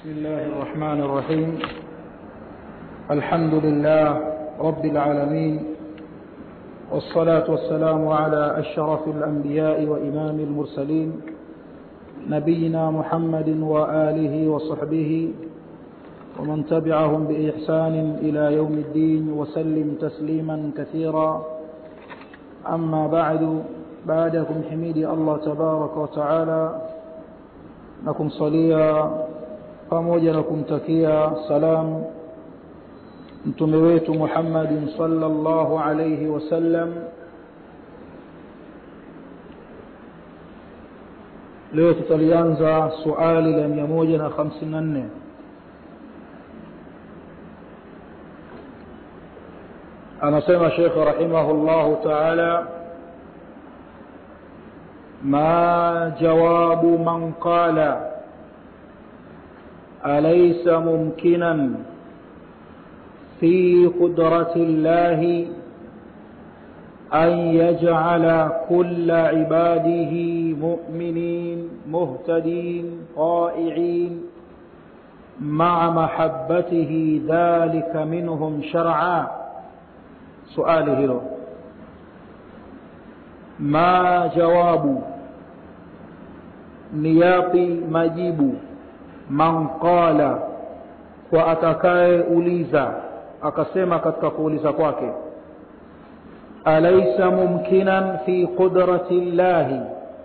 بسم الله الرحمن الرحيم الحمد لله رب العالمين والصلاة والسلام على أشرف الأنبياء وإمام المرسلين نبينا محمد وآله وصحبه ومن تبعهم بإحسان إلى يوم الدين وسلم تسليما كثيرا أما بعد بعدكم حميدي الله تبارك وتعالى نكم صليا pamoja na kumtakia salam mtume wetu Muhammadin sallallahu alayhi wasallam leo tutalianza suali la 154 anasema Sheikh rahimahullahu ta'ala ما جواب من قال أليس ممكنا في قدرة الله أن يجعل كل عباده مؤمنين مهتدين طائعين مع محبته ذلك منهم شرعا سؤاله له ما جواب نياقي مجيب man qala kwa atakaye uliza akasema katika kuuliza kwake alaysa mumkinan fi qudrati llahi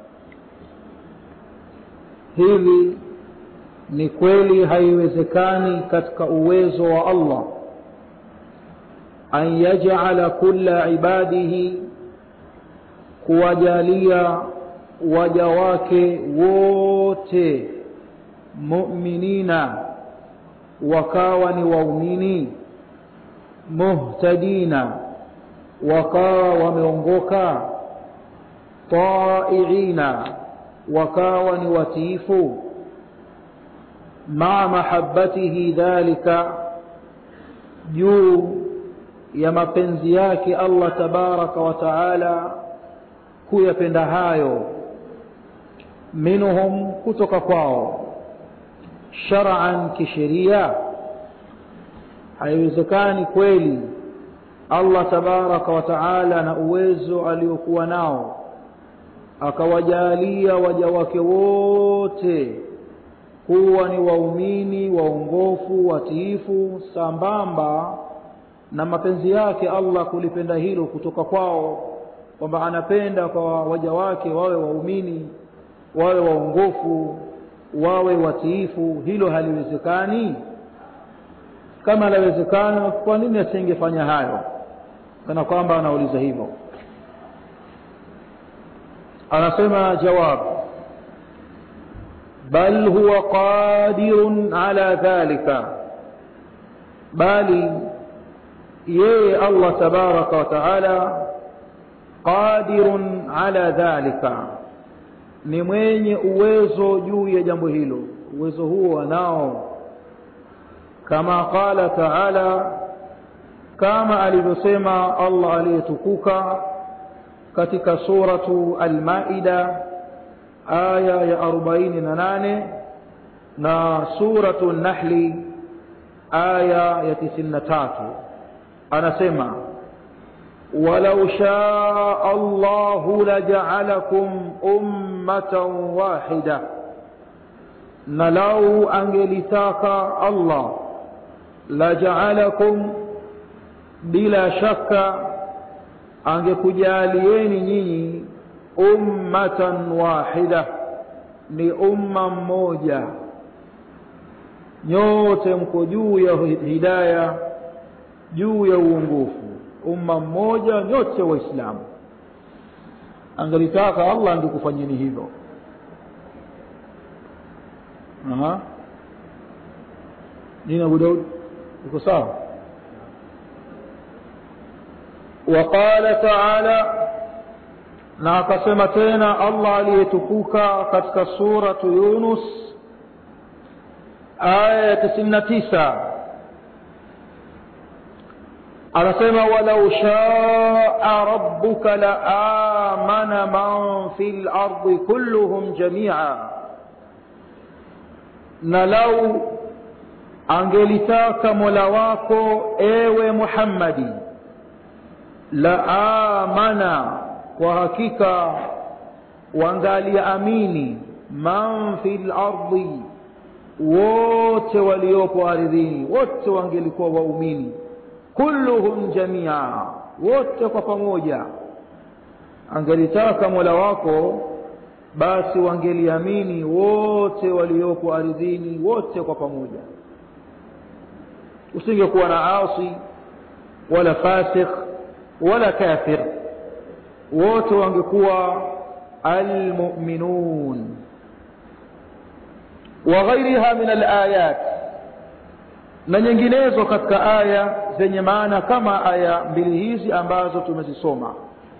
hivi ni kweli haiwezekani katika uwezo wa Allah an yaj'ala kulla ibadihi kuwajalia waja wake wote mu'minina wakawa ni waumini muhtadina wakawa wameongoka taiina wakawa ni watiifu maa mahabbatihi dhalika juu ya mapenzi yake Allah tabaraka wa taala kuyapenda hayo minhum kutoka kwao shar'an kisheria haiwezekani kweli Allah tabaraka wa taala na uwezo aliokuwa nao akawajalia waja wake wote kuwa ni waumini waongofu watiifu sambamba na mapenzi yake Allah kulipenda hilo kutoka kwao kwamba anapenda kwa waja wake wawe waumini wawe waongofu wawe watiifu hilo haliwezekani kama lawezekana kwa nini asingefanya hayo kana kwamba anauliza hivyo anasema jawab bal huwa qadirun ala dhalika bali yeye Allah tabaraka wa taala qadirun ala dhalika ni mwenye uwezo juu ya jambo hilo uwezo huo anao kama qala taala kama alivyosema Allah aliyetukuka katika suratu al-Maida aya ya 48 na suratu an-Nahl aya ya 93 anasema ولو شاء الله لجعلكم أمة واحدة نلو أنجلتاك الله لجعلكم بلا شك angekujalieni nyinyi ummatan wahida ni umma mmoja nyote mko juu ya hidaya juu ya uongofu umma mmoja nyote waislamu angelitaka Allah angekufanyeni hivyo aha nini Abu Daud uko sawa وقال تعالى na akasema tena Allah aliyetukuka katika suratu Yunus aya ya 99 anasema walau shaa rabbuka la amana man fil ardi kulluhum jamia na lau angelitaka mola wako ewe muhammadi la amana kwa hakika wangaliamini man fi lardi wote waliopo ardhini wote wangelikuwa waumini kulluhum jamia wote kwa pamoja angelitaka mola wako basi wangeliamini wote waliopo ardhini wote kwa pamoja usingekuwa na asi wala fasikh wala kafir wote wangekuwa almuminun wa ghairiha min alayat na nyinginezo katika aya zenye maana kama aya mbili hizi ambazo tumezisoma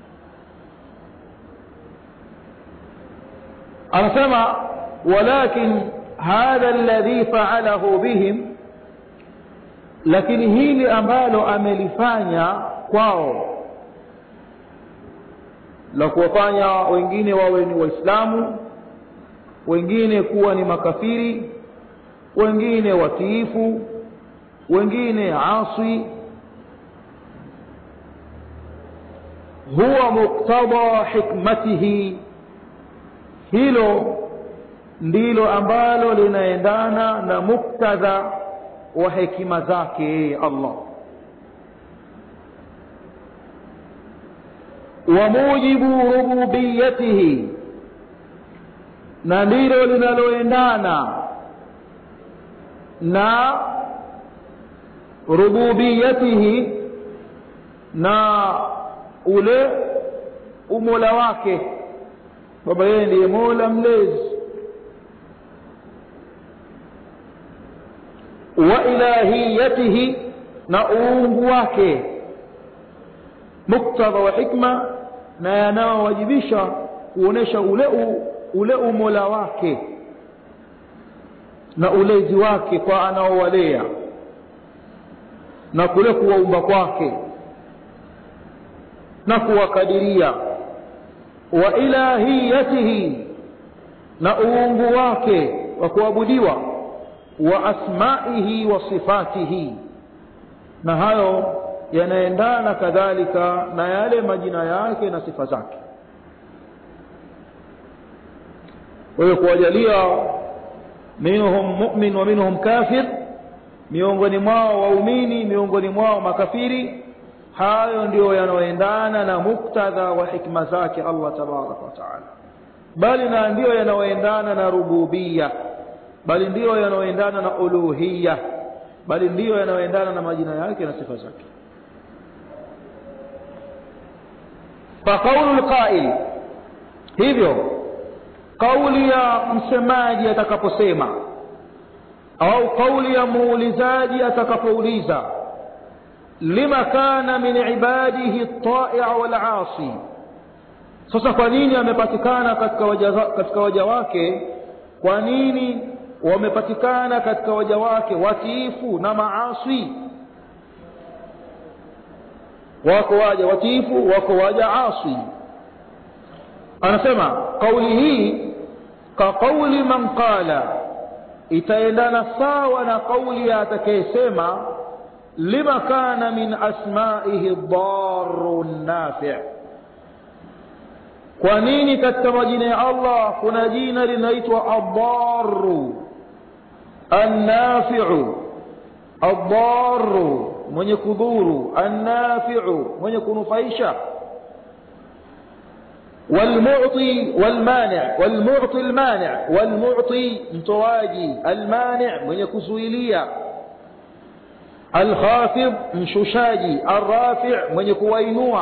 anasema walakin hadha alladhi faalahu bihim lakini hili ambalo amelifanya kwao la kuwafanya wengine wawe ni waislamu wengine kuwa ni makafiri wengine watiifu wengine asi huwa muktada hikmatihi hilo ndilo ambalo linaendana na muktadha wa hekima zake yeye allah wa mujibu rububiyatihi na ndilo linaloendana na rububiyatihi na ule umola wake kwamba yeye ndiye mola mlezi wa ilahiyatihi na uungu wake muktadha wa hikma na yanayowajibisha kuonesha ule u, ule umola wake na ulezi wake kwa anaowalea na kule kuwaumba kwake na kuwakadiria wa ilahiyatihi na uungu wake wa kuabudiwa wa asmaihi wa sifatihi na hayo yanaendana kadhalika na yale majina yake na sifa zake kwa hiyo kuwajalia minhum mumin wa minhum kafir miongoni mwao waumini miongoni mwao makafiri hayo ndiyo yanayoendana na muktadha wa hikma zake allah tabaraka wa taala bali na ndiyo yanayoendana na rububia bali ndiyo yanayoendana na uluhiya bali ndiyo yanayoendana na majina yake na sifa zake faqaulu lqail hivyo kauli ya msemaji atakaposema au kauli ya muulizaji atakapouliza lima kana min ibadihi ltaia walasi sasa kwa nini amepatikana katika waja, katika waja wake kwa nini wamepatikana katika waja wake watiifu na maasi wako waja watiifu wako waja asi anasema kauli hii ka kauli man qala itaendana sawa na kauli ya atakayesema lima kana min asmaihi daru nafi kwa nini katika majina ya allah kuna jina linaitwa addaru annafiu addaru mwenye kudhuru annafiu mwenye kunufaisha والمعطي والمانع والمعطي المانع والمعطي متواجي المانع من يكسويليا الخافض مشوشاجي الرافع من يكوينوا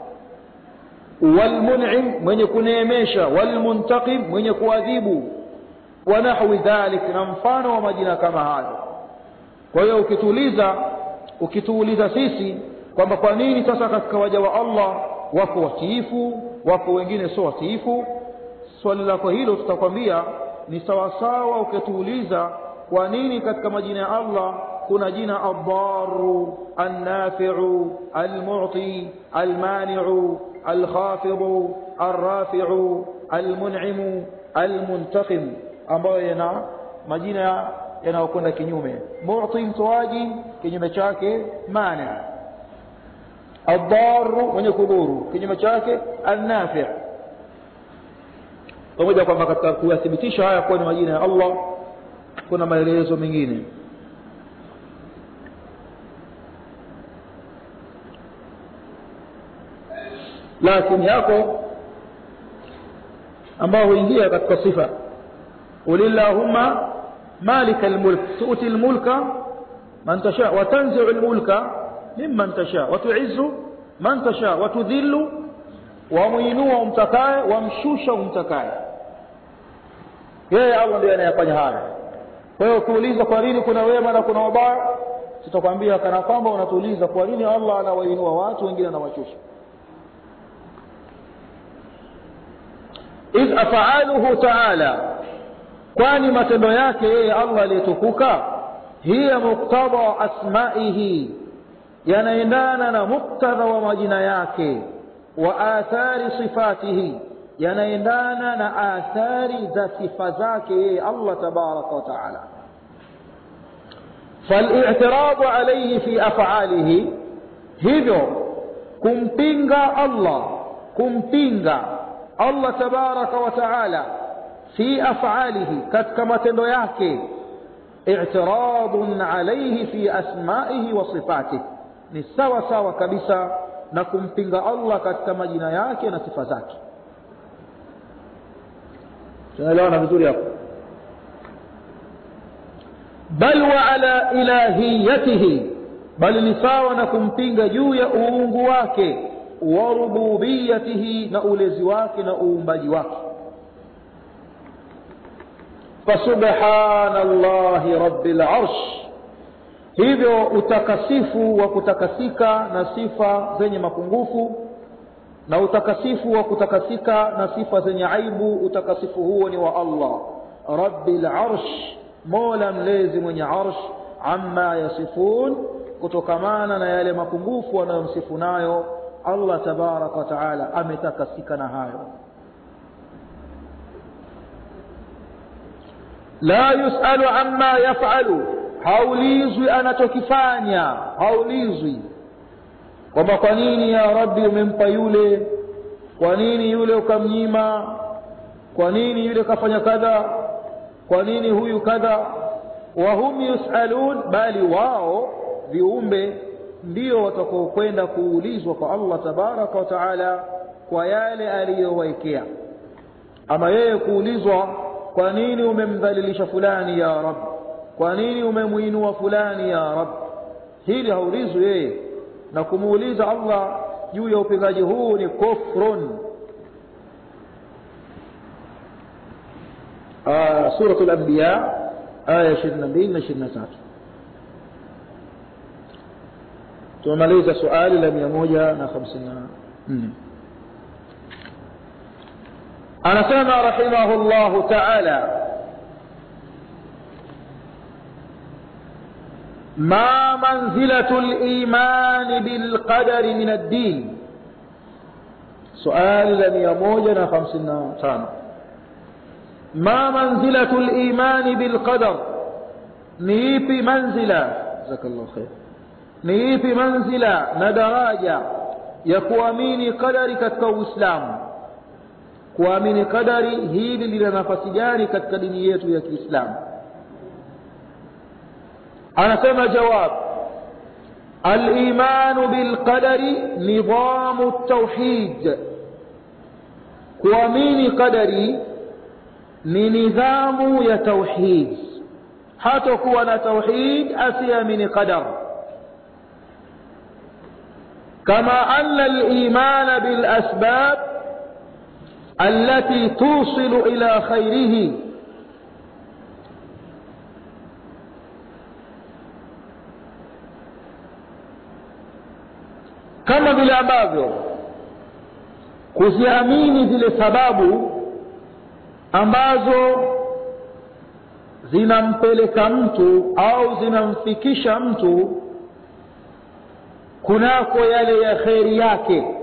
والمنعم من يكنيميشا والمنتقم من يكواذيب ونحو ذلك نمفان ومجنا كما هذا kwa hiyo ukituuliza ukituuliza sisi kwamba kwa nini sasa katika waja wa allah wako watiifu wako wengine sio watiifu swali lako hilo tutakwambia ni sawasawa ukituuliza kwa nini katika majina ya allah kuna jina addaru annafiu almuti almaniu alkhafidu alrafiu almun'imu almuntaqim ambayo yana majina yanayokwenda kinyume mu'ti mtoaji kinyume chake mani adharu mwenye kudhuru kinyume chake annafi pamoja kwamba katika kuyathibitisha haya kuwa ni majina ya Allah kuna maelezo mengine lakini yako ambao huingia katika sifa ulillahumma malika almulk tu'ti almulka man tasha wa tanzi'u almulka mimman tasha wa tu'izzu man tasha wa tudhillu wa muinua umtakaye wamshusha umtakaye yeye Allah ndiye anayefanya haya kwa hiyo ukiuliza kwa nini kuna wema na kuna wabaya tutakwambia kana kwamba unatuuliza kwa nini Allah anawainua watu wengine anawashusha idh af'aluhu ta'ala kwani matendo yake yeye Allah aliyetukuka hiya muktadha asma'ihi yanaendana na muktadha wa majina yake wa athari sifatihi yanaendana na athari za sifa zake yeye Allah tabaraka wa taala فالاعتراض عليه في أفعاله hivyo kumpinga Allah kumpinga Allah tabaraka wa taala fi af'alihi katika matendo yake i'tiradun alayhi fi asma'ihi wa sifatihi ni sawa sawa kabisa na kumpinga Allah katika majina yake na sifa zake tunaelewana vizuri hapo bal wa ala ilahiyatihi bali ni sawa na kumpinga juu ya uungu wake wa rububiyatihi na ulezi wake na uumbaji wake fasubhanallahi rabbil arsh hivyo utakasifu wa kutakasika na sifa zenye mapungufu na utakasifu wa kutakasika na sifa zenye aibu utakasifu huo ni wa Allah rabbil arsh mola mlezi mwenye arsh amma yasifun kutokamana na yale mapungufu wanayomsifu nayo Allah tabaraka wa taala ametakasika na hayo la yusalu amma yafalu haulizwi anachokifanya haulizwi kwamba kwa nini ya rabbi umempa yule kwa nini yule ukamnyima kwa nini yule kafanya kadha kwa nini huyu kadha wahum yusalun bali wao viumbe ndio watakaokwenda kuulizwa kwa Allah tabaraka wa taala kwa yale aliyowaekea ama yeye kuulizwa kwa nini umemdhalilisha fulani ya rab kwa nini umemuinua fulani ya rab hili haulizwi yeye na kumuuliza Allah juu ya upingaji huu ni kufrun suratul anbiya aya 22 na 23 tumemaliza swali la 154 anasema rahimahullahu ta'ala ما منزلة الإيمان بالقدر من الدين سؤال لم يموجنا خمسنا تانا ما منزلة الإيمان بالقدر نيبي منزلة جزاك الله خير نيبي منزلة ندراجة يكواميني قدري katika Uislamu kuamini qadari hili lina nafasi gani katika dini yetu ya Kiislamu anasema jawab الإيمان بالقدر نظام التوحيد kuamini qadari ni nidhamu ya tauhid hatakuwa na tauhid asiamini qadar كما أن الإيمان بالأسباب التي توصل إلى خيره kama vile ambavyo kuziamini zile sababu ambazo zinampeleka mtu au zinamfikisha mtu kunako yale ya kheri yake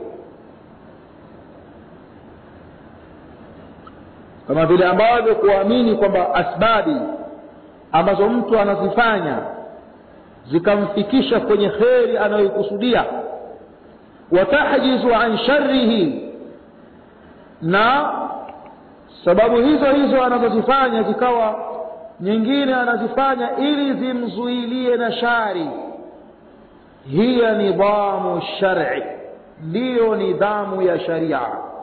kama vile ambavyo kuamini kwamba asbabi ambazo mtu anazifanya zikamfikisha kwenye kheri anayoikusudia watahjizu an sharrihi na sababu hizo hizo anazozifanya zikawa nyingine anazifanya ili zimzuilie na shari hiya nidhamu shari ndiyo nidhamu ya sharia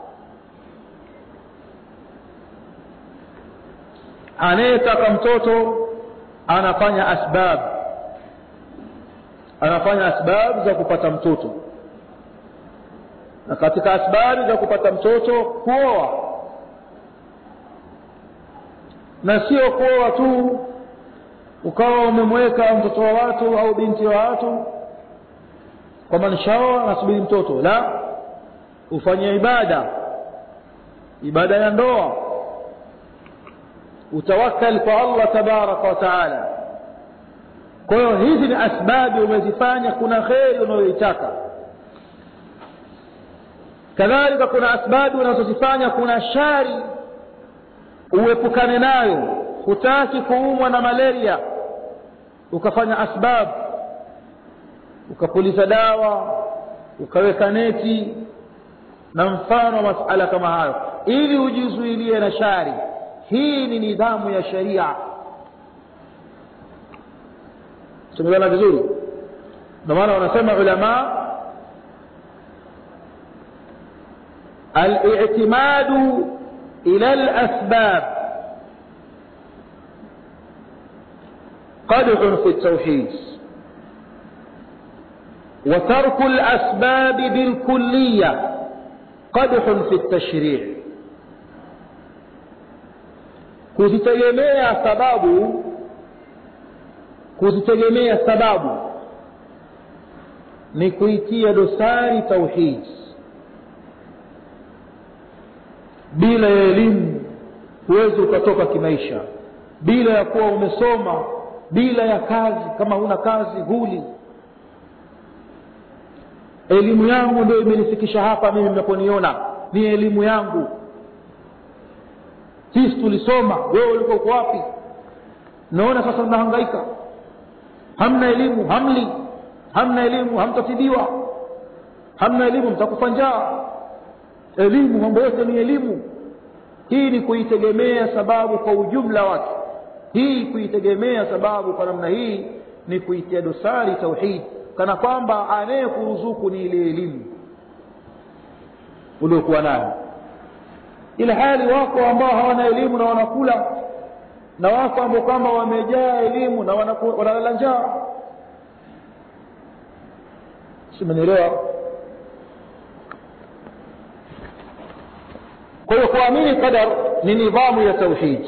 anayetaka mtoto anafanya asbab anafanya asbab za kupata mtoto na katika asbabu za kupata mtoto kuoa na sio kuoa tu ukawa umemweka mtoto wa watu au binti wa watu kwamba nishaoa nasubiri mtoto la ufanye ibada ibada ya ndoa utawakkal kwa allah tabaraka wa taala kwa hiyo hizi ni asbabi umezifanya kuna kheri unayoitaka kadhalika kuna asbabi unazozifanya kuna shari uepukane nayo hutaki kuumwa na malaria ukafanya asbab ukapuliza dawa ukaweka neti na mfano wa masala kama hayo ili ujizuilie na shari hii ni nidhamu ya sharia tumeelewana vizuri ndio maana wanasema ulamaa الاعتماد الى الاسباب قدح في التوحيد وترك الاسباب بالكليه قدح في التشريع kuzitegemea sababu kuzitegemea sababu ni kuitia dosari tauhidi bila ya elimu huwezi ukatoka kimaisha bila ya kuwa umesoma bila ya kazi kama huna kazi huli elimu yangu ndio imenifikisha hapa mimi mnaponiona ni elimu yangu sisi tulisoma wewe ulikuwa uko wapi naona sasa mnahangaika hamna elimu hamli hamna elimu hamtatibiwa hamna elimu mtakufa njaa elimu mambo yote ni elimu hii ni kuitegemea sababu kwa ujumla wake hii kuitegemea sababu kwa namna hii ni kuitia dosari tauhid kana kwamba anayekuruzuku ni ile elimu uliokuwa nayo ila hali wako ambao hawana elimu na wanakula na wako ambao kwamba wamejaa elimu na wanalala njaa simenielewa kwa hiyo kuamini qadar ni nidhamu ya tauhid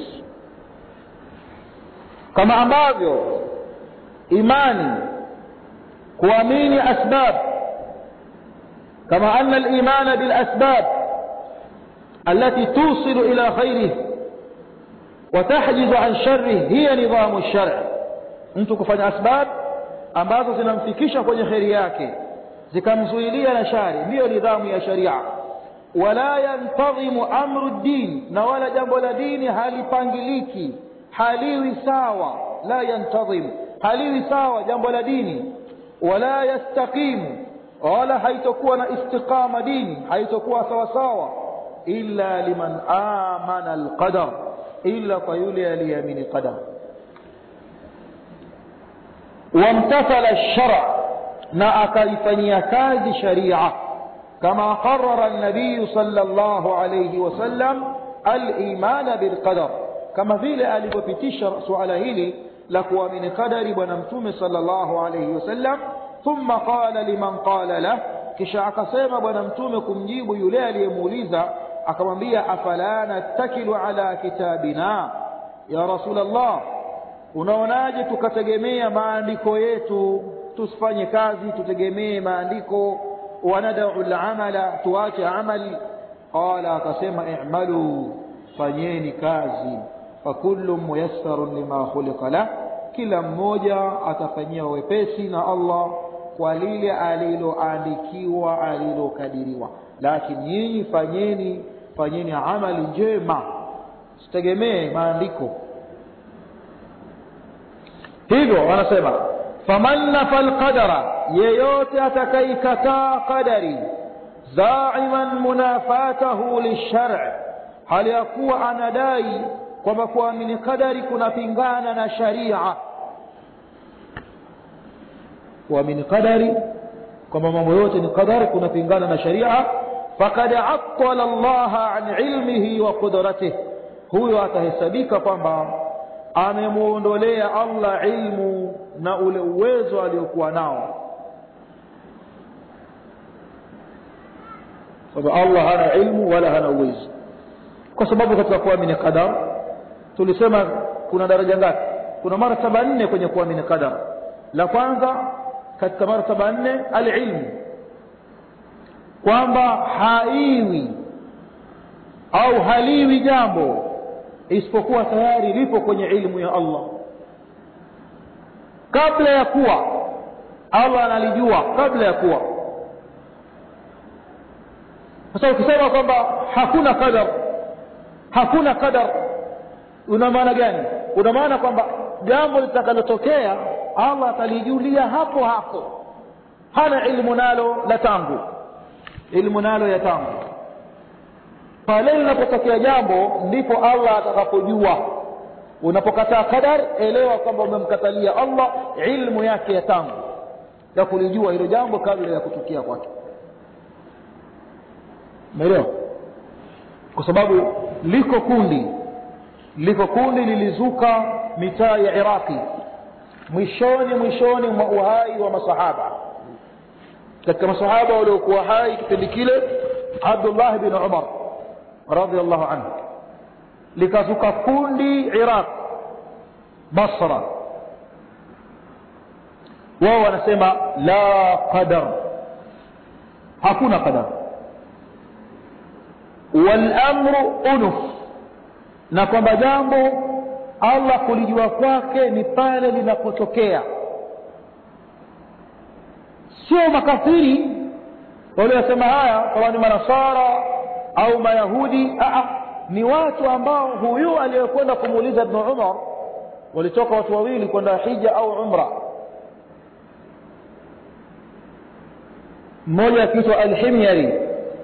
kama ambavyo imani kuamini asbab kama ana الايمان بالاسباب التي توصل الى خيره وتحجز عن شره هي نظام الشرع mtu kufanya asbab ambazo zinamfikisha kwenye kheri yake zikamzuilia na shari ndiyo nidhamu ya sharia wala yantadhimu amru ddin na wala jambo la dini halipangiliki haliwi sawa la yantadhim haliwi sawa jambo la dini wala yastaqimu wala haitokuwa na istiqama dini haitokuwa sawa sawa illa liman amana alqadar illa kwa yule aliyeamini qadar wamtathala alshara na akaifanyia kazi sharia كما قرر النبي صلى الله عليه وسلم الإيمان بالقدر كما vile alivyopitisha suala hili la kuamini qadari bwana mtume sallallahu alayhi wasallam thumma qala liman qala lah kisha akasema bwana mtume kumjibu yule aliyemuuliza akamwambia afala nattakilu ala kitabina ya rasulullah unaonaje tukategemea maandiko yetu tusifanye kazi tutegemee maandiko وندع العمل تواجه عمل قال akasema i'malu fanyeni kazi fakullu muyassarun lima khuliqa la kila mmoja atafanyia wepesi na Allah kwa lile aliloandikiwa alilokadiriwa lakini nyinyi fanyeni fanyeni amali njema sitegemee maandiko hivyo wanasema faman nafa lqadara yeyote atakaikataa qadari zaiman munafatahu lilshari hali ya kuwa anadai kwamba kuamini qadari kunapingana na sharia kuamini qadari kwamba mambo yote ni qadari kunapingana na sharia fakad attala llaha an ilmihi wa qudratihi huyo atahesabika kwamba amemwondolea allah ilmu na ule uwezo aliokuwa nao kwamba allah hana ilmu wala hana uwezo kwa sababu katika kuamini qadar tulisema kuna daraja ngapi kuna martaba nne kwenye kuamini qadar la kwanza katika martaba nne alilmu kwamba haiwi au haliwi jambo isipokuwa tayari lipo kwenye ilmu ya allah kabla ya kuwa allah analijua kabla ya kuwa sasa ukisema kwamba hakuna qadar hakuna qadar una maana gani una maana kwamba jambo litakalotokea allah atalijulia hapo hapo hana ilmu nalo la tangu ilmu nalo ya tangu pale linapotokea jambo ndipo allah atakapojua unapokataa qadar elewa kwamba umemkatalia allah ilmu yake ya tangu ya kulijua hilo jambo kabla ya kutukia kwake umeelewa kwa sababu liko kundi liko kundi lilizuka mitaa ya iraqi mwishoni mwishoni mwa uhai wa masahaba katika masahaba waliokuwa hai kipindi kile abdullah bin umar radiallahu anhu likazuka kundi iraq basra wao wanasema la qadar hakuna qadar walamru unuf na kwamba jambo allah kulijua kwake ni pale linapotokea sio makafiri waliosema haya kama ni manasara au mayahudi Aa, ni watu ambao huyu aliyekwenda kumuuliza ibnu umar walitoka watu wawili kwenda hija au umra mmoja akiitwa alhimyari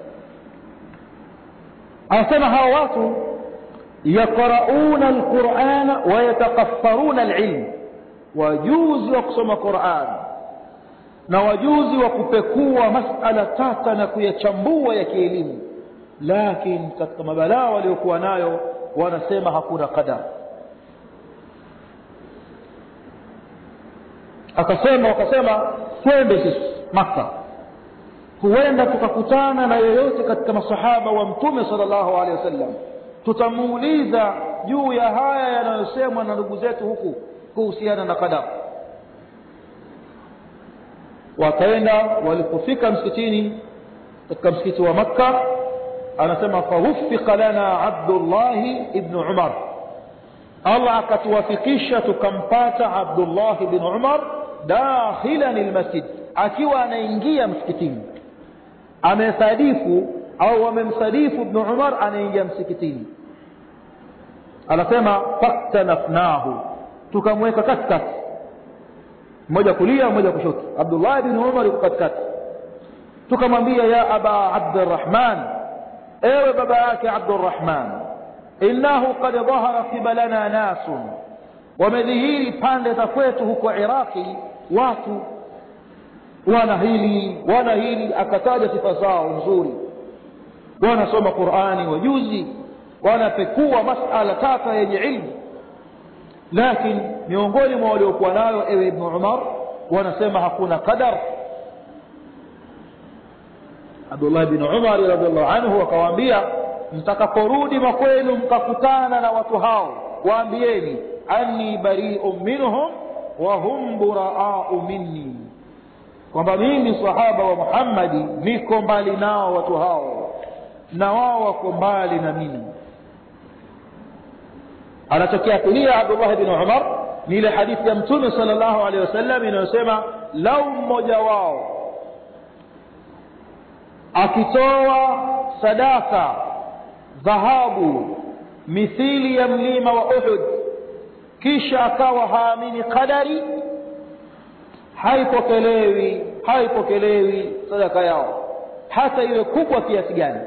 anasema hawa watu yaqrauna alqurana wayatakaffaruna alilm wajuzi wa kusoma quran na wajuzi wa kupekua masala tata na kuyachambua ya kielimu lakini katika mabalaa waliokuwa nayo wanasema hakuna qadar akasema wakasema twende sisi makka huenda tukakutana na yeyote katika masahaba wa mtume sala llahu alehi wasallam tutamuuliza juu ya haya yanayosemwa na ndugu zetu huku kuhusiana na qadar wakaenda walipofika msikitini katika msikiti wa makka anasema fawufika lana abdullahi ibnu umar allah akatuwafikisha tukampata abdullahi bn umar dakhilan lmasjid akiwa anaingia msikitini amesadifu au wamemsadifu ibnu umar anaingia msikitini anasema faktanafnahu tukamweka katikati mmoja kulia mmoja kushoto abdullah bni umar yuko katikati tukamwambia ya aba abdirahman ewe baba yake abdurahman innahu kad dhahara kibalana nasun wamedhihiri pande za kwetu huko iraqi watu wana hili wana hili akataja sifa zao nzuri wanasoma qurani wajuzi wanapekua masala tata yenye ilmu lakini miongoni mwa waliokuwa nayo ewe ibnu umar wanasema hakuna qadar abdullah bni umari radiallahu anhu akawaambia mtakaporudi makwenu mkakutana na watu hao waambieni anni bariu minhum wa hum buraau minni kwamba mimi sahaba wa muhammadi niko mbali nao watu hao na wao wako mbali na mimi anachokiakulia abdullah bni umar ni ile hadithi ya mtume sala llahu alehi wasallam inayosema lau mmoja wao akitoa sadaka dhahabu mithili ya mlima wa uhud kisha akawa haamini qadari haipokelewi haipokelewi sadaka yao hata iwe kubwa kiasi gani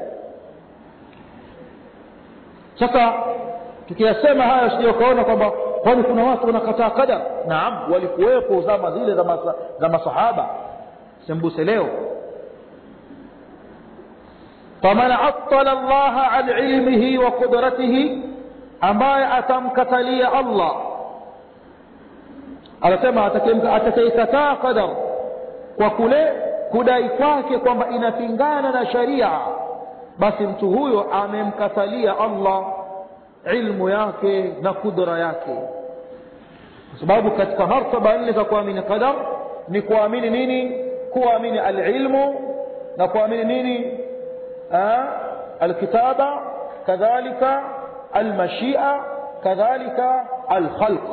sasa tukiyasema haya usije ukaona kwamba kwani kuna watu wanakataa qadar naam walikuwepo zama zile za, masa, za masahaba sembuse leo faman attala llaha an ilmihi wa qudratihi ambaye atamkatalia allah anasema atakayekataa qadar kwa kule kudai kwake kwamba inapingana na sharia basi mtu huyo amemkatalia allah ilmu yake na kudra yake kwa sababu katika martaba nne za kuamini qadar ni kuamini nini kuamini alilmu na kuamini nini alkitaba kadhalika almashia kadhalika alkhalq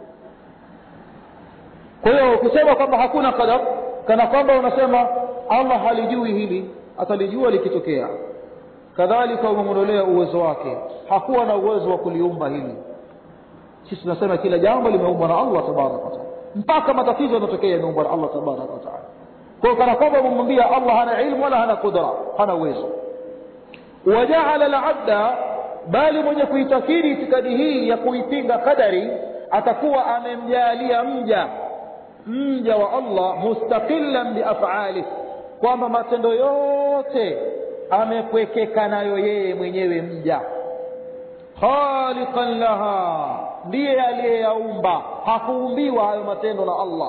kwa hiyo kusema kwamba hakuna qadar kana kwamba unasema allah halijui hili atalijua likitokea kadhalika umemwondolea uwezo wake hakuwa na uwezo wa kuliumba hili sisi tunasema kila jambo limeumbwa na allah tabaraka wataala mpaka matatizo yanatokea yameumbwa na allah tabaraka wataala kwa hiyo kana kwamba umemwambia allah hana ilmu wala hana qudra hana uwezo wajaala labda bali mwenye kuitakidi itikadi hii ya kuipinga qadari atakuwa amemjalia mja mja wa allah mustaqilan biafalih kwamba matendo yote amepwekeka nayo yeye mwenyewe mja khaliqan laha ndiye aliyeyaumba hakuumbiwa hayo matendo na allah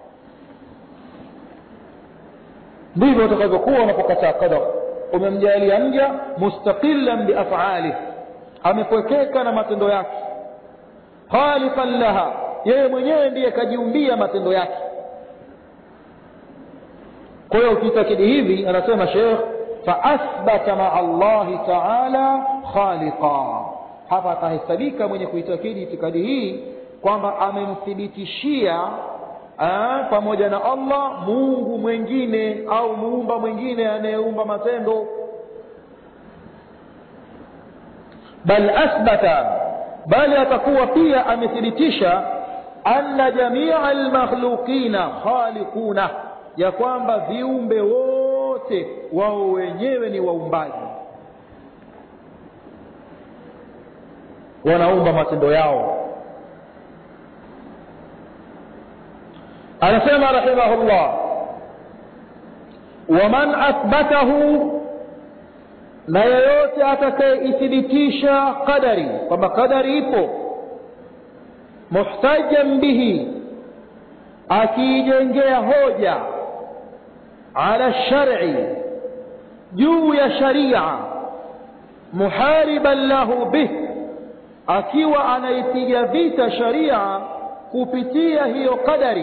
ndivyo utakavyokuwa unapokataa qadar umemjalia mja mustaqilan biafalih amepwekeka na matendo yake khaliqan laha yeye mwenyewe ndiye kajiumbia matendo yake kwa hiyo ukitakidi hivi anasema shekh faathbata maa llahi taala khaliqa hapa atahesabika mwenye kuitakidi itikadi hii kwamba amemthibitishia pamoja na allah mungu mwengine au muumba mwingine anayeumba matendo bal athbata bali atakuwa pia amethibitisha anna jamia almakhluqina khaliquna ya kwamba viumbe wote wao wenyewe ni waumbaji wanaumba matendo yao anasema rahimahullah waman athbatahu na yeyote atakayeithibitisha qadari kwamba qadari ipo muhtajan bihi akiijengea hoja ala shari juu ya sharia muhariban lahu bih akiwa anaipiga vita sharia kupitia hiyo qadari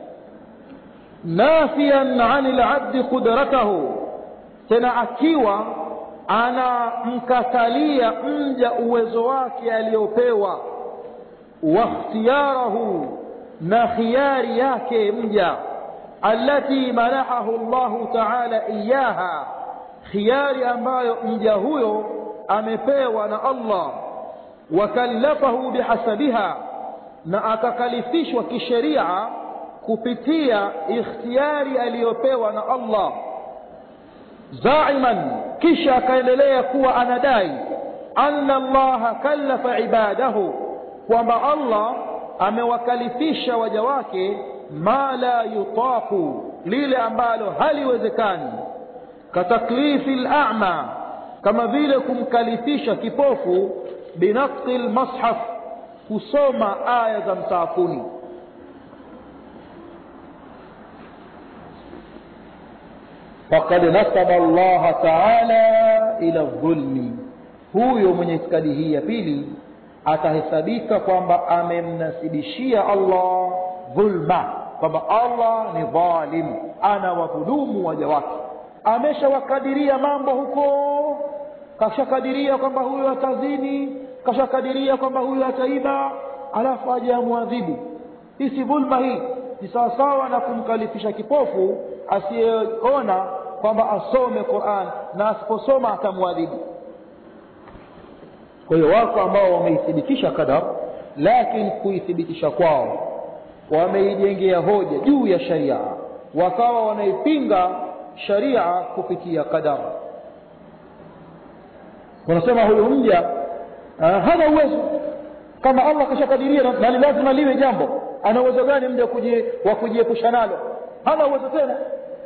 nafian ani labdi qudratahu tena akiwa anamkatalia mja uwezo wake aliyopewa wakhtiyarahu na khiyari yake mja allati manahahu llahu taala iyaha khiyari ambayo mja huyo amepewa na allah wakallafahu bihasabiha na akakalifishwa kisheria kupitia ikhtiyari aliyopewa na allah zaiman kisha akaendelea kuwa anadai anna allaha kallafa ibadahu kwamba allah amewakalifisha waja wake ma la yutaku lile ambalo haliwezekani kataklifi lama kama vile kumkalifisha kipofu binaqti lmashaf kusoma aya za msaafuni faqad nasaba allaha taala ila dhulmi huyo mwenye itikadi hii ya pili atahesabika kwamba amemnasibishia allah dhulma kwamba allah ni dhalim ana wadhulumu waja wake ameshawakadiria mambo huko kashakadiria kwamba huyo atazini kashakadiria kwamba huyo ataiba alafu aje amwadhibu hii si dhulma hii ni sawasawa na kumkalifisha kipofu asiyeona kwamba asome quran na asiposoma atamwadhibu kwa hiyo wako ambao wameithibitisha qadar lakini kuithibitisha kwao wameijengea hoja juu ya sharia wakawa wanaipinga sharia kupitia qadar wanasema huyu mja hana uwezo kama allah kashakadiria na ni lazima liwe jambo ana uwezo gani mja wa kujiepusha nalo hana uwezo tena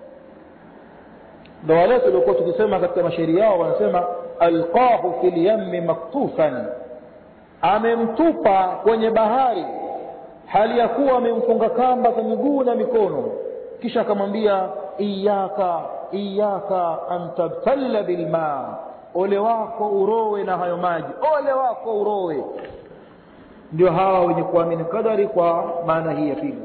ndo wale tuliokuwa tukisema katika mashairi yao wanasema alqahu fi lyammi maktufan amemtupa kwenye bahari hali ya kuwa amemfunga kamba za miguu na mikono kisha akamwambia iyaka iyaka an tabtalla bilma ole wako urowe na hayo maji ole wako urowe ndio hawa wenye kuamini kadari kwa maana hii ya pili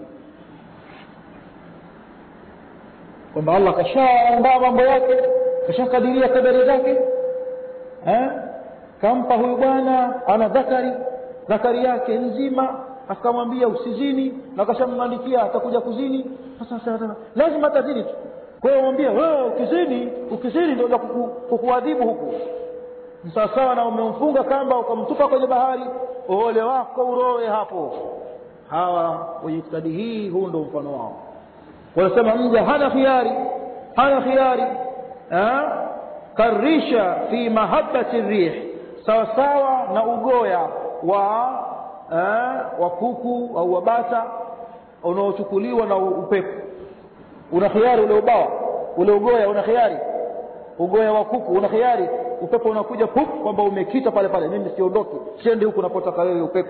kwamba allah kashaandaa mambo yake kashakadiria kadari zake eh? kampa huyu bwana ana dhakari dhakari yake nzima akamwambia usizini na kashamwandikia atakuja kuzini sasa lazima atazini tu kwa hiyo mwambia wewe ukizini ukizini ndio kukuadhibu huku sawasawa na umemfunga kamba ukamtupa kwenye bahari ole wako urowe hapo hawa wenye itikadi hii huu ndo mfano wao wanasema mja hana khiari hana khiari karisha fi mahabati rih sawasawa na ugoya wa wa kuku au wabata unaochukuliwa na upepo una khiari ule ubawa ule ugoya una khiari ugoya wa kuku una khiari upepo unakuja pup kwamba umekita pale pale mimi siondoki siendi huku unapotaka wewe upepo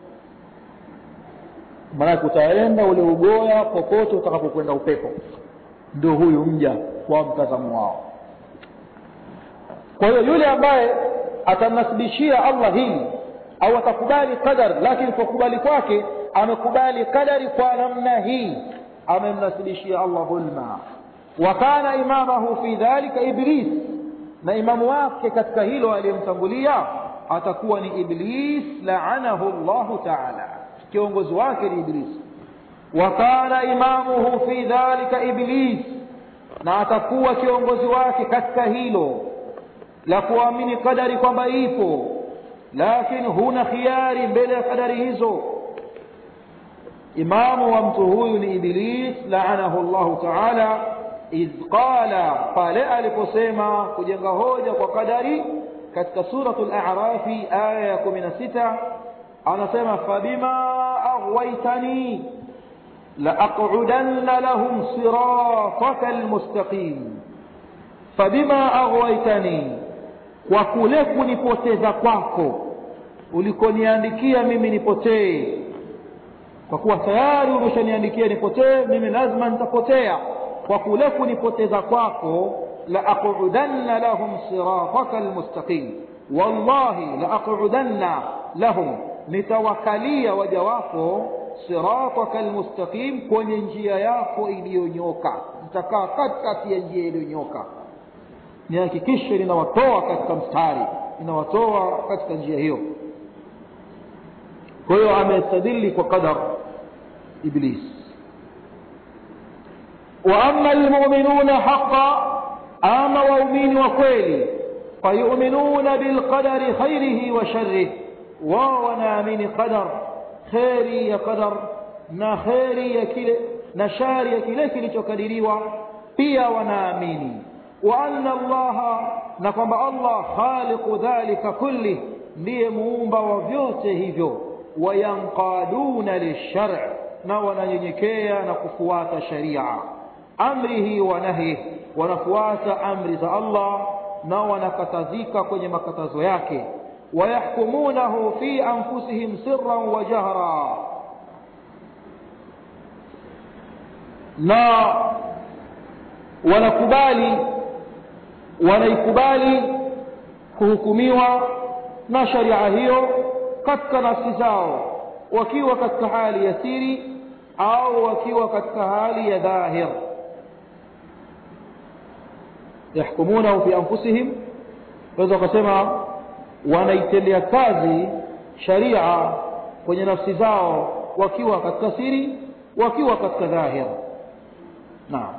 maanake utaenda ule ugoya popote utakapokwenda upepo ndio huyu mja kwa mtazamo wao kwa hiyo yule ambaye atamnasibishia allah hili au atakubali qadar lakini kwa kubali kwake amekubali qadari kwa namna hii amemnasibishia allah dhulma wa kana imamahu fi dhalika iblis na imamu wake katika hilo aliyemtangulia atakuwa ni iblis laanahu llahu taala kiongozi wake ni iblis wa kana imamuhu fi dhalika iblis na atakuwa kiongozi wake katika hilo la kuamini qadari kwamba ipo lakini huna khiari mbele ya kadari hizo imamu wa mtu huyu ni iblis laanahu llahu taala idh qala pale aliposema kujenga hoja kwa kadari katika suratu larafi aya ya kumi na sita anasema fabima aghwaitani laaqudanna lahum sirataka almustaqim fabima aghwaitani kwa kule kunipoteza kwako ulikoniandikia mimi nipotee kwa kuwa tayari umeshaniandikia nipotee mimi lazima nitapotea kwa kule kunipoteza kwako laaqudanna lahum sirataka almustaqim wallahi laaqudanna lahum nitawakalia waja wako sirataka almustaqim kwenye njia yako iliyonyoka nitakaa katikati ya njia iliyonyoka nihakikishe ninawatoa katika mstari ninawatoa katika njia hiyo kwa hiyo amestadili kwa qadar iblis wa ama almu'minuna haqa ama waumini wa kweli fayuminuna bilqadari khairihi wa sharrihi wao wanaamini qadar kheri ya qadar na kheri ya kile na shari ya kile kilichokadiriwa pia wanaamini wa anna allaha na kwamba allah khaliqu dhalika kulli ndiye muumba wa vyote hivyo wayanqaduna lilshar na wananyenyekea na kufuata sharia amrihi wa nahyi wanafuata amri za allah na wanakatazika kwenye makatazo yake wayahkumunahu fi anfusihim sirran wa jahra na wanakubali wanaikubali kuhukumiwa na sharia hiyo katika nafsi zao wakiwa katika hali ya siri au wakiwa katika hali ya dhahir yahkumunahu fi anfusihim waweza wakasema wanaitendea kazi sharia kwenye nafsi zao wakiwa katika siri wakiwa katika dhahir naam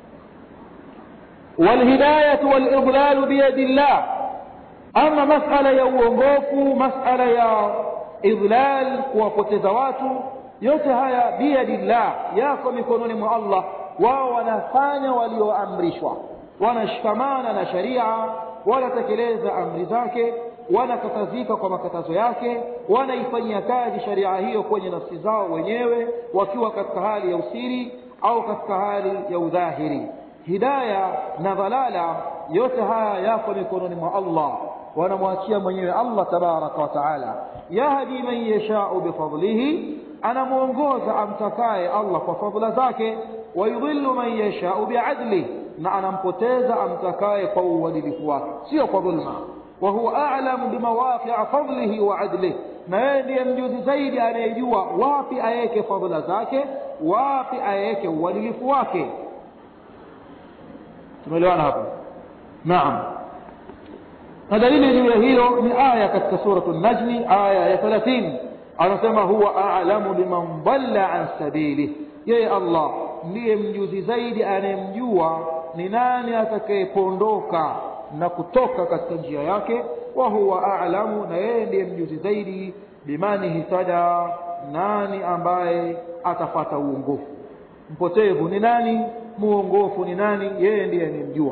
والهداية والإضلال بيد الله أما مسألة يا uongofu مسألة ya idlal kuwapoteza watu yote haya biyadillah yako mikononi mwa allah wao wanafanya walioamrishwa wanashikamana na sharia wanatekeleza amri zake wanakatazika kwa makatazo yake wanaifanyia kazi sharia hiyo kwenye nafsi zao wenyewe wakiwa katika hali ya usiri au katika hali ya udhahiri hidaya na dhalala yote haya yako mikononi mwa allah wanamwachia mwenyewe allah tabaraka wataala yahdi man yashau bifadlihi anamwongoza amtakaye allah kwa fadla zake wayudhillu man yashau biadlih na anampoteza amtakaye kwa uadilifu wake sio kwa dhulma وهو أعلم بمواقع فضله وعدله na yeye ndiye mjuzi zaidi anayejua wapi aweke fadhila zake wapi aweke uadilifu wake tumeelewana hapo naam na dalili juu ya hilo ni aya katika suratu najmi aya ya thelathini anasema huwa alamu biman dhalla an sabili yeye allah ndiye mjuzi zaidi anayemjua ni nani atakayepondoka na kutoka katika njia yake wa huwa a'lamu na yeye ndiye mjuzi zaidi bimani hitada nani ambaye atafata uongofu mpotevu ni nani muongofu ni nani yeye ndiye anemjua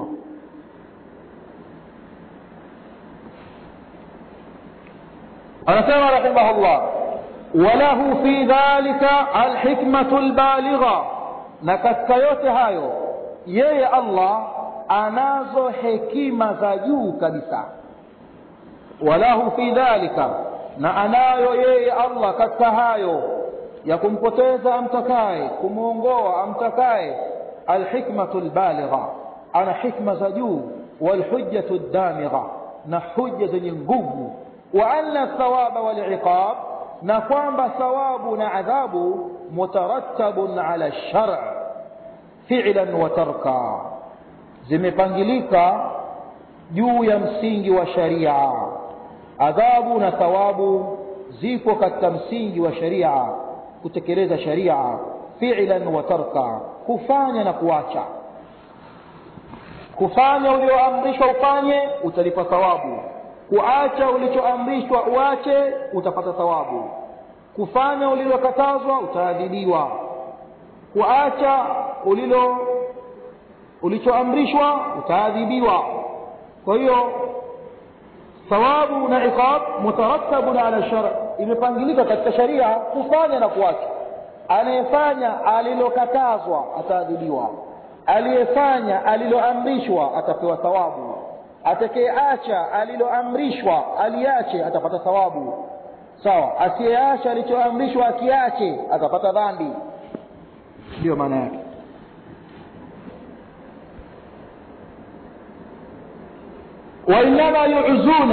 anasema rahimahullah walahu fi dhalika alhikmatu albaligha na katika yote hayo yeye allah anazo hekima za juu kabisa walahu fi dhalika na anayo yeye allah katika hayo ya kumpoteza amtakaye kumwongoa amtakaye alhikmatu lbaligha ana hikma za juu walhujjatu damigha na hujja zenye nguvu wa anna thawaba waliqab na kwamba thawabu na adhabu mutarattabun ala lshar filan wa tarka zimepangilika juu ya msingi wa sharia adhabu na thawabu zipo katika msingi wa sharia kutekeleza sharia filan wa tarka kufanya na kuacha kufanya ulioamrishwa ufanye utalipa thawabu kuacha ulichoamrishwa uache utapata thawabu kufanya ulilokatazwa utaadhibiwa kuacha ulilo ulichoamrishwa utaadhibiwa kwa hiyo thawabu na iqab mutarattabun ala shar imepangilika katika sharia kufanya na kuacha anayefanya alilokatazwa ataadhibiwa aliyefanya aliloamrishwa atapewa thawabu atakayeacha aliloamrishwa aliache atapata thawabu sawa asiyeacha alichoamrishwa akiache atapata dhambi ndiyo maana yake وإنما يعزون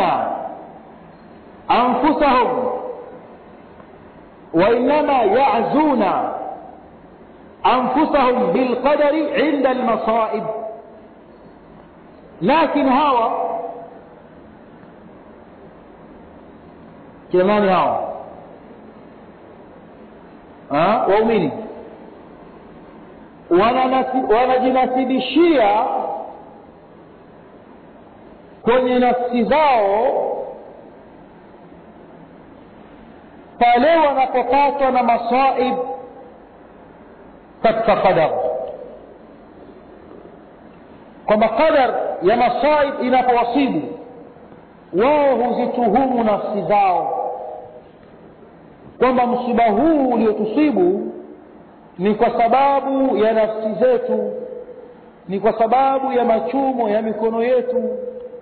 أنفسهم وإنما يعزون أنفسهم بالقدر عند المصائب لكن هوا كمان هوا ها waumini wanajinasibishia kwenye nafsi zao pale wanapopatwa na masaib katika qadar kwamba qadar ya masaib inapowasibu wao huzituhumu nafsi zao kwamba msiba huu uliotusibu ni kwa sababu ya nafsi zetu ni kwa sababu ya machumo ya mikono yetu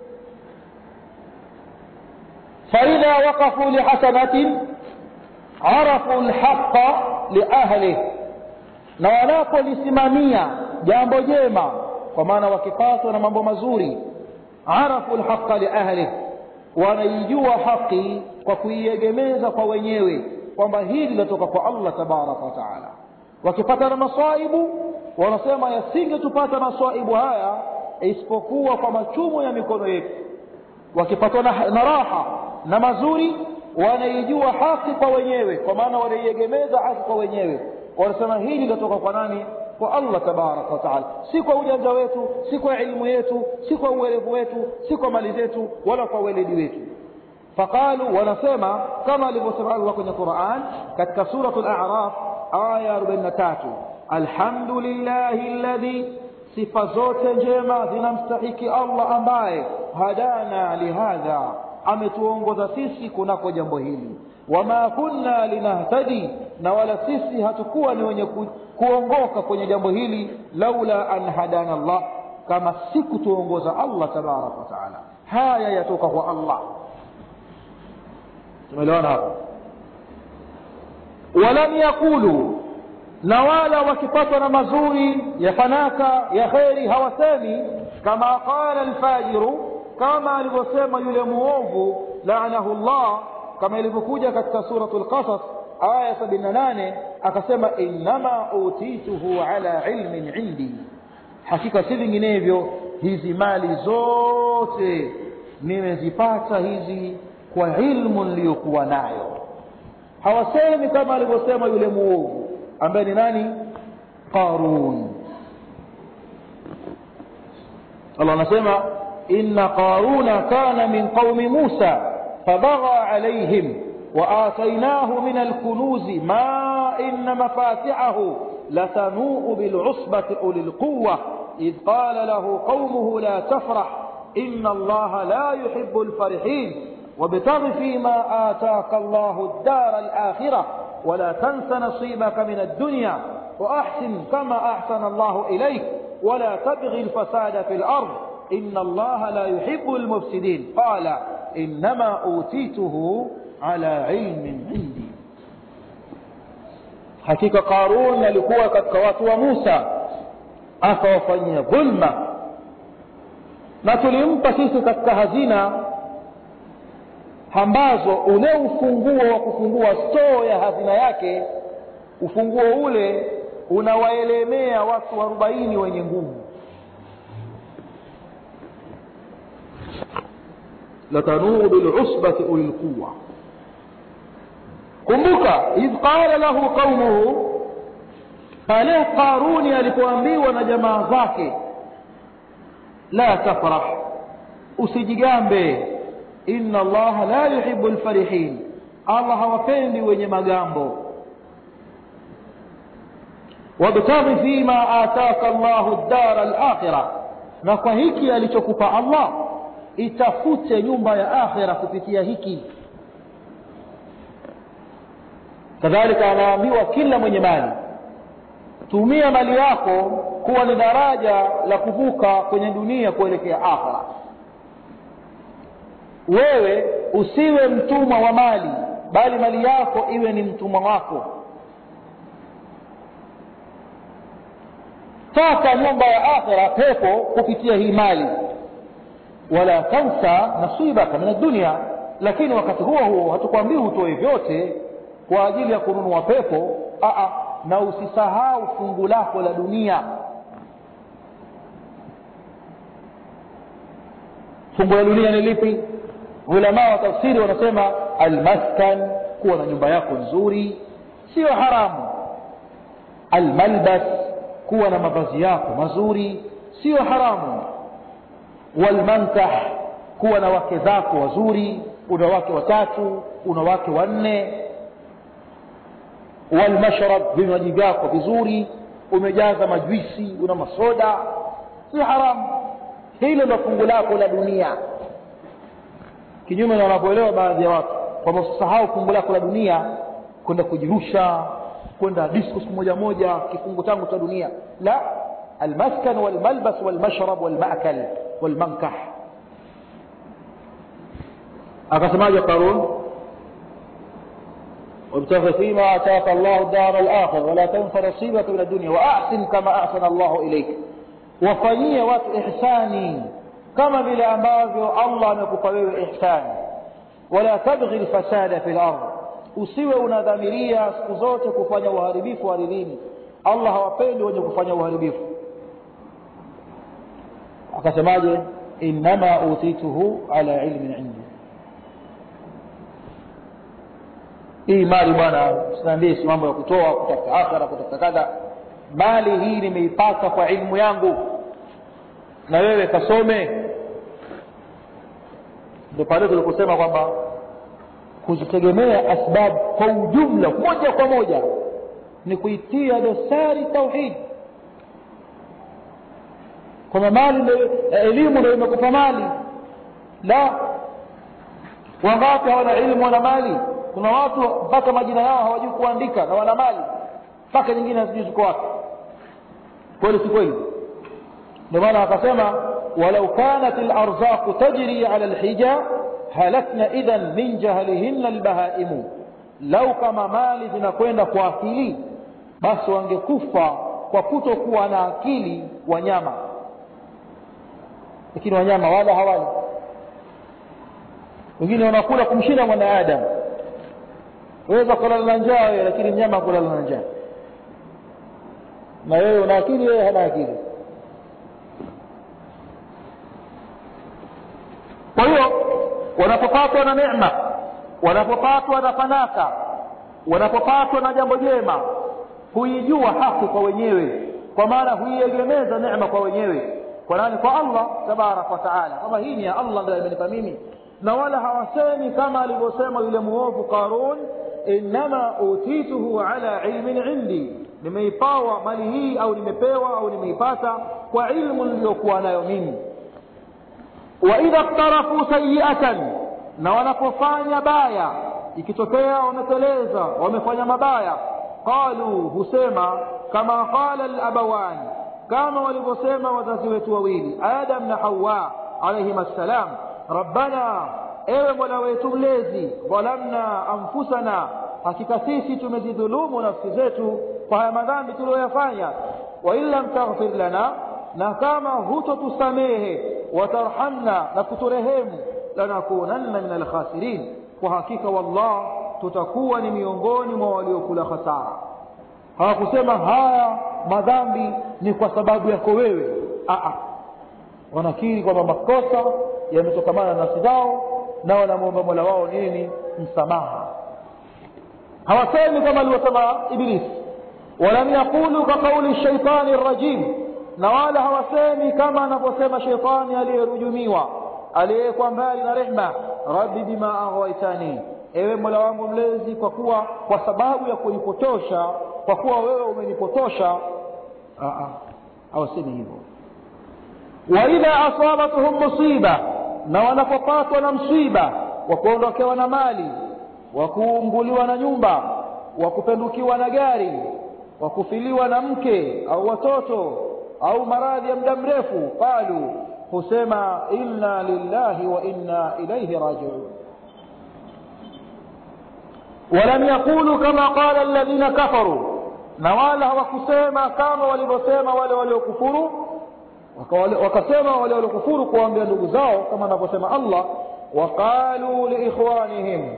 فإذا وقفوا لحسنة عرفوا الحق لأهله na wanapolisimamia jambo jema kwa maana wakipatwa na mambo mazuri arafu lhaqa liahlih wanaijua haki kwa kuiegemeza kwa wenyewe kwamba hili linatoka kwa allah tabaraka wataala wakipata na masaibu wanasema yasingetupata masaibu haya isipokuwa kwa machumo ya mikono yetu wakipatwa na, na raha na mazuri wanaijua haki kwa wenyewe kwa maana wanaiegemeza haki kwa wenyewe wanasema hili linatoka kwa nani kwa allah tabaraka wataala si kwa ujanja wetu si kwa elimu yetu si kwa uwerevu wetu si kwa mali zetu wala kwa weledi wetu faqalu wanasema kama alivyosema allah kwenye quran katika suratu laraf aya 43 alhamdulillahi ladhi sifa zote njema zinamstahiki allah ambaye hadana lihadha ametuongoza sisi kunako jambo hili wama kunna linahtadi na wala sisi hatukuwa ni wenye ku, kuongoka kwenye jambo hili laula an hadana allah kama si kutuongoza allah tabaraka wataala haya yatoka kwa allah tumeelewana hapo walam yaqulu na wala wakipatwa na mazuri ya fanaka ya kheri hawasemi kama qala alfajiru kama alivyosema yule muovu laanahu llah kama ilivyokuja katika suratu lqasas aya sabini na nane akasema innama utituhu ala ilmin indi hakika si vinginevyo hizi mali zote nimezipata hizi kwa ilmu niliyokuwa nayo hawasemi kama alivyosema yule muovu ambaye ni nani qarun allah anasema inna qaruna kana min qaumi musa fabagha alaihim وآتيناه من الكنوز ما إن مفاتحه لتنوء بالعصبة أولي القوة إذ قال له قومه لا تفرح إن الله لا يحب الفرحين وابتغ فيما آتاك الله الدار الآخرة ولا تنس نصيبك من الدنيا وأحسن كما أحسن الله إليك ولا تبغي الفساد في الأرض إن الله لا يحب المفسدين قال إنما أوتيته على علم عندي hakika qarun alikuwa katika watu wa musa akawafanyia dhulma na tulimpa sisi katika hazina ambazo ule ufunguo wa kufungua stoo ya hazina yake ufunguo ule unawaelemea watu arobaini wenye nguvu latanuu bilusbati ulilquwa kumbuka idh qala lahu qaumuhu pale qaruni alipoambiwa na jamaa zake la tafrah usijigambe inna allaha la yuhibu lfarihin allah hawapendi wenye magambo wabtaghi fima ataka llahu dara lakhira na kwa hiki alichokupa allah itafute nyumba ya akhira kupitia hiki kadhalika anaambiwa kila mwenye mali tumia mali yako kuwa ni daraja la kuvuka kwenye dunia kuelekea akhira wewe usiwe mtumwa wa mali bali mali yako iwe ni mtumwa wako taka nyumba ya akhira pepo kupitia hii mali wala tansa nasibaka min addunia lakini wakati huo huo hatukwambii utoe vyote kwa ajili ya kununua pepo aa, na usisahau fungu lako la dunia fungu la dunia ni lipi ulamaa wa tafsiri wanasema almaskan kuwa na nyumba yako nzuri sio haramu almalbas kuwa na mavazi yako mazuri sio haramu walmankah kuwa na wake zako wazuri una wake watatu una wake wanne walmashrab vinywaji vyako vizuri umejaza majwisi una masoda si haramu hilo ndo fungu lako la dunia kinyume na wanavyoelewa baadhi ya watu kwamba usisahau fungu lako la dunia kwenda kujirusha kwenda disco siku moja moja kifungu changu cha dunia la almaskan walmalbas walmashrab walmakal walmankah akasemaje qarun وابتغ فيما آتاك الله الدار الآخرة ولا تنس نصيبك من الدنيا وأحسن كما أحسن الله إليك wafanyie watu ihsani kama vile ambavyo allah amekupa wewe ihsani wala tabghi lfasada fi lard usiwe unadhamiria siku zote kufanya uharibifu ardhini allah hawapendi wenye kufanya uharibifu akasemaje innama utituhu ala ilmin indi hii mali bwana sinaambie si mambo ya kutoa kutafuta akhira kutafuta kadha mali hii nimeipata kwa ilmu yangu na wewe kasome ndio pale tuliposema kwamba kuzitegemea asbab kwa ujumla moja kwa moja ni kuitia dosari tauhid kwamba mali elimu ndio imekupa mali la wangapi hawana ilmu wana mali kuna watu mpaka majina yao hawajui kuandika na wana mali mpaka nyingine hazijui ziko wapi kweli si kweli ndio maana akasema walau kanat alarzaqu tajri ala alhija halakna idhan min jahlihinna albahaimu lau kama mali zinakwenda kwa akili basi wangekufa kwa kutokuwa na akili wanyama lakini wanyama wala hawali wengine wanakula kumshinda mwanadamu waweza kulala na njaa wewe lakini mnyama kulala na njaa na wewe una akili wewe hana akili kwa hiyo wanapopatwa na neema wanapopatwa na fanaka wanapopatwa na jambo jema huijua haki kwa wenyewe kwa maana huiegemeza neema kwa wenyewe kwa nani kwa allah tabaraka wa taala kwamba hii ni ya allah ndio imenipa mimi na wala hawasemi kama alivyosema yule muovu qarun innama utituhu ala ilmin indi nimeipawa mali hii au nimepewa au nimeipata kwa ilmu niliyokuwa nayo mimi wa idha ktarafu sayiatan na wanapofanya baya ikitokea wameteleza wamefanya mabaya qalu husema kama qala alabawani kama walivyosema wazazi wetu wawili adam na hawa alaihim assalam rabbana ewe mola wetu mlezi dhalamna anfusana hakika sisi tumezidhulumu nafsi zetu kwa haya madhambi tuliyoyafanya wa in lam taghfir lana na kama hutotusamehe watarhamna na kuturehemu lanakunanna min alkhasirin kwa hakika wallah tutakuwa ni miongoni mwa waliokula hasara hawakusema haya madhambi ni kwa sababu yako wewe Aa, wanakiri kwamba makosa yametokamana na nafsi zao na wanamwomba mola wao nini msamaha hawasemi kama alivyosema ibilisi walam yaqulu kaqauli shaitani rajim na wala hawasemi kama anavyosema sheitani aliyerujumiwa aliyewekwa mbali na rehma rabbi bima aghwaitani ewe mola wangu mlezi kwa kuwa kwa sababu ya kunipotosha kwa kuwa wewe umenipotosha hawasemi hivyo waidha asabatuhum musiba na wanapopatwa na msiba wa kuondokewa na mali wa kuunguliwa na nyumba wa kupendukiwa na gari wa kufiliwa na mke au watoto au maradhi ya muda mrefu qalu husema inna lillahi wa inna ilaihi rajiun walam yaqulu kama qala alladhina kafaru na wala hawakusema kama walivyosema wale waliokufuru wakasema wale waliokufuru kuwaambia ndugu zao kama anavyosema allah waqalu liikhwanihim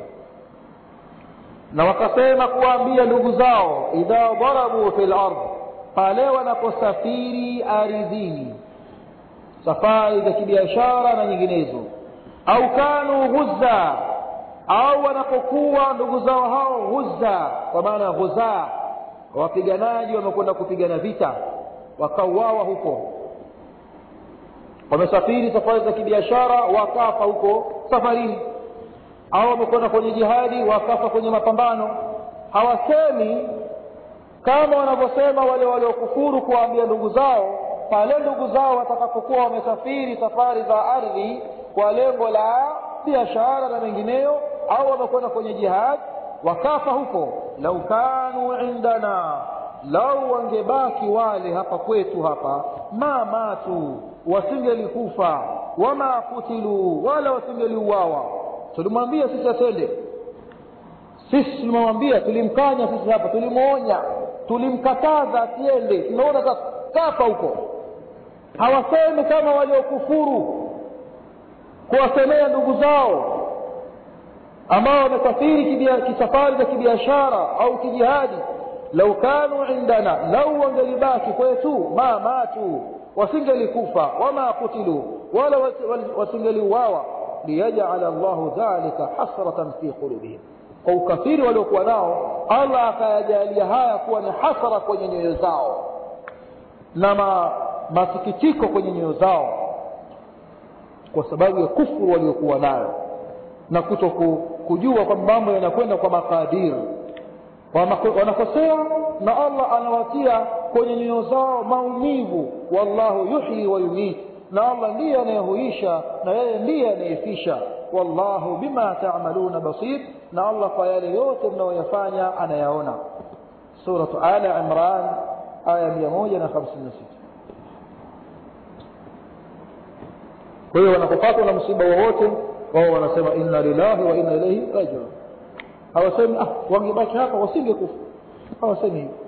na wakasema kuwaambia ndugu zao idha darabu fi lard pale wanaposafiri ardhini safari za kibiashara na nyinginezo au kanu ghuzza au wanapokuwa ndugu zao hao ghuzza kwa maana ghuzaa wapiganaji wamekwenda kupigana vita wakauawa huko wamesafiri safari za kibiashara wakafa huko safarini au wamekwenda kwenye jihadi wakafa kwenye mapambano hawasemi kama wanavyosema wale waliokufuru kuwaambia ndugu zao pale ndugu zao watakapokuwa wamesafiri safari za ardhi kwa lengo la biashara na mengineyo au wamekwenda kwenye jihad wakafa huko lau kanu indana lau wangebaki wale hapa kwetu hapa ma matu wasingelikufa wama kutilu wala wasingeliuawa tulimwambia sisi atende sisi tulimwambia tulimkanya sisi hapa tulimwonya tulimkataza asiende tunaona sasa kafa huko hawasemi kama waliokufuru kuwasemea ndugu zao ambao wamesafiri kisafari za kibiashara au kijihadi lau kanu indana lau wangelibaki kwetu ma matu wasingelikufa wama kutilu wala wasingeliuawa liyajala llahu dhalika hasratan fi qulubihim kwa ukafiri waliokuwa nao allah akayajalia haya kuwa ni hasara kwenye nyoyo zao na ma, masikitiko kwenye nyoyo zao kwa sababu ya kufuru waliokuwa nayo na kuto kujua kwamba mambo yanakwenda kwa makadiri wanakosea na allah anawatia kwenye nyoyo zao maumivu wallahu yuhyi wa yumit na allah ndiye anayehuisha na yeye ndiye anayefisha wallahu bima tamaluna basir na allah kwa yale yote mnayoyafanya anayaona suratu ala imran aya 156 kwa hiyo wanapopatwa na msiba wowote wao wanasema inna lillahi wa inna ilaihi rajiun hawasemi ah wangebaki hapa wasingekufa hawasemi hivyo